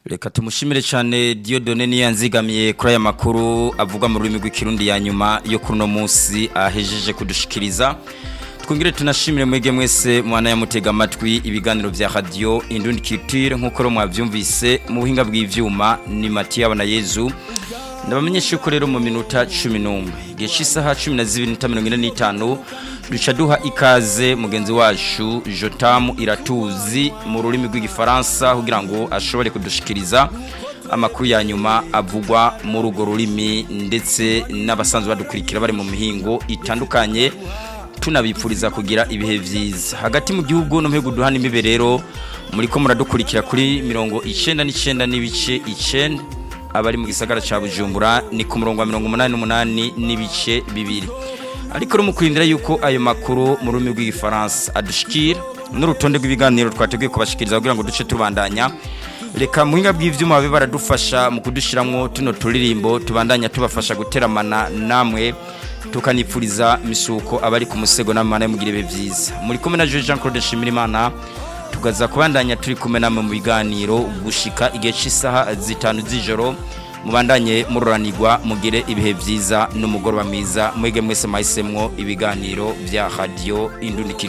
reka tumushimire cyane Dieudonne niyo yanzigamiye kuri aya makuru avuga mu rurimi rw'ikirundi ya nyuma yo kuri uno munsi ahejeje kudushikiriza twongere tunashimire mwege mwese mwana yamutega amatwi ibiganiro vya radio Indundi Culture nkuko ro mwavyumvise mu buhinga bw'ivyuma ni Mathieu Abana Yezu ndabamenyesha ko rero mu minota 11 igihe cy'isaha 12:45 duca duha ikaze mugenzi wacu Jotam Iratuzi mu rurimi rw'igifaransa kugira ngo ashobore kudushikiriza amakuru ya nyuma avugwa mu rugo rurimi ndetse n'abasanzwe badukurikira bari mu mihingo itandukanye tunabipfuriza kugira ibihe vyiza hagati mu gihugu no mpego duhana imibe rero muri ko muradukurikira kuri mirongo icenda n'icenda n'ibice icenda abari mu gisagara ca Bujumbura ni ku murongo wa 88 n'ibice bibiri ariko mu kurindira yuko ayo makuru mu rurimi rw'igifaransa adushikira n'urutonde rw'ibiganiro twateguye kubashikiriza kugira ngo duce tubandanya reka muhinga bw'ivyuma babe baradufasha mu kudushiramwo tuno turirimbo tubandanya tubafasha guteramana namwe tukanipfuriza misuko abari ku musego n'amana mugire be vyiza muri kumwe na Jean Claude Shimirimana tugaza kubandanya turi kumwe namwe mu biganiro gushika igihe cy'isaha zitanu z'ijoro mubandanye mururanirwa mugire ibihe vyiza n'umugoroba mwiza mwege mwese mahisemwo ibiganiro vya radio Indundi